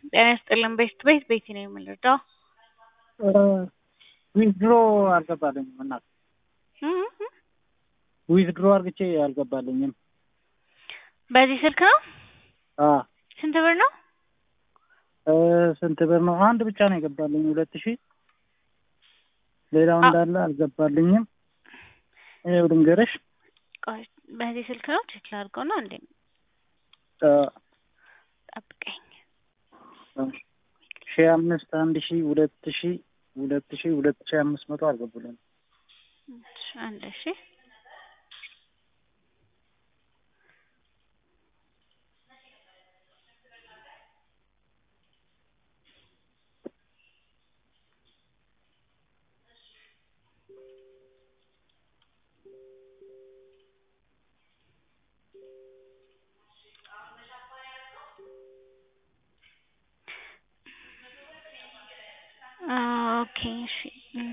ጤና ይስጥልን ቤት ቤት ቤቲ ነው የምንረዳው። ዊዝድሮ አልገባልኝም እናት ዊዝድሮ አርግቼ አልገባልኝም። በዚህ ስልክ ነው? አ ስንት ብር ነው? እ ስንት ብር ነው? አንድ ብቻ ነው የገባልኝ ሁለት ሺህ ሌላው አ- እንዳለ አልገባልኝም። ይኸው ልንገርሽ ቆይ በዚህ ስልክ ነው ቼክ ላድርገው ነው እንዴ? አ፣ ጠብቀኝ። ሺህ አምስት አንድ ሺህ ሁለት ሺህ ሁለት ሺህ ሁለት ሺህ አምስት መቶ አልገቡልኝ። እሺ፣ አንድ ሺ ኦኬ እሺ እም።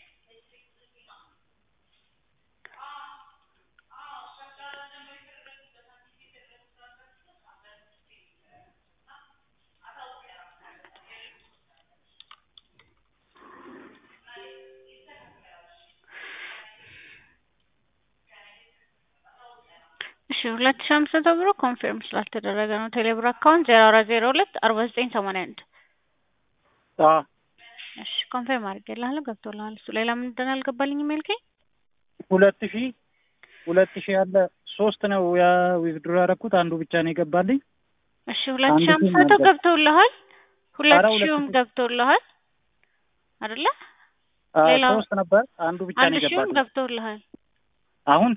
እሺ ሁለት ሺህ አምስት መቶ ብሩ ኮንፊርም ስላልተደረገ ነው። ቴሌብር አካውንት ዜሮ አራት ዜሮ ሁለት አርባ ዘጠኝ ሰማንያ አንድ አ እሺ ኮንፊርም አድርጌልሃለሁ ገብቶልሃል። እሱ ሌላ ምንድን ነው አልገባልኝም ያልከኝ? ሁለት ሺህ ሁለት ሺህ ያለ ሶስት ነው ያ ዊዝድሮ ያደረኩት አንዱ ብቻ ነው የገባልኝ። እሺ ሁለት አንድ ሺህ አምስት ሺህ መቶ ነበር። ገብቶልሃል። ሁለት ኧረ ሁለት ሺህም ሺህ። ገብቶልሃል አይደለ? አ፣ ሌላው- ሶስት ነበር አንዱ ብቻ አንድ ነው ሺህም የገባልኝ። ገብቶልሃል። አሁን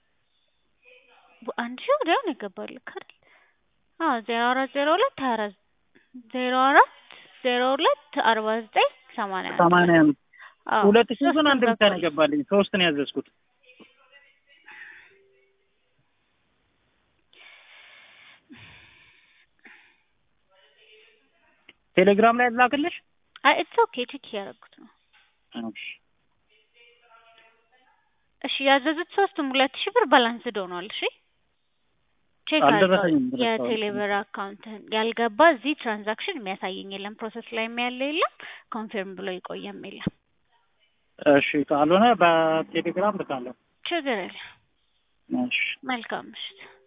ቡ- አንድ ሺህ ወዲያው ነው የገባልህ አይደል? አዎ ዜሮ አራት ዜሮ ሁለት ሀያ አራት ዜሮ አራት ዜሮ ሁለት አርባ ዘጠኝ ሰማንያ አንድ ሰማንያ አንድ አዎ ሁለት ሺህ ግን ሶስቱም አንድ ብቻ ነው ገብቶልሃል። የገባልኝ። ሶስት ነው ያዘዝኩት። ቴሌግራም ላይ ላክልሽ። አይ ኢትስ ኦኬ ቼክ እያደረኩት ነው። እሺ ያዘዙት ሶስቱም ሁለት ሺህ ብር ባላንስድ ሆኗል። እሺ ቼክ አድርገው አልደረሰኝም ብለሽ የቴሌብር አካውንትህን ያልገባ እዚህ ትራንዛክሽን የሚያሳየኝ የለም፣ ፕሮሰስ ላይ ያለ የለም፣ ኮንፊርም ብሎ ይቆየም የለም። እሺ ካልሆነ በቴሌግራም ልካለሁ። ችግር የለም። እሺ መልካም ምሽት።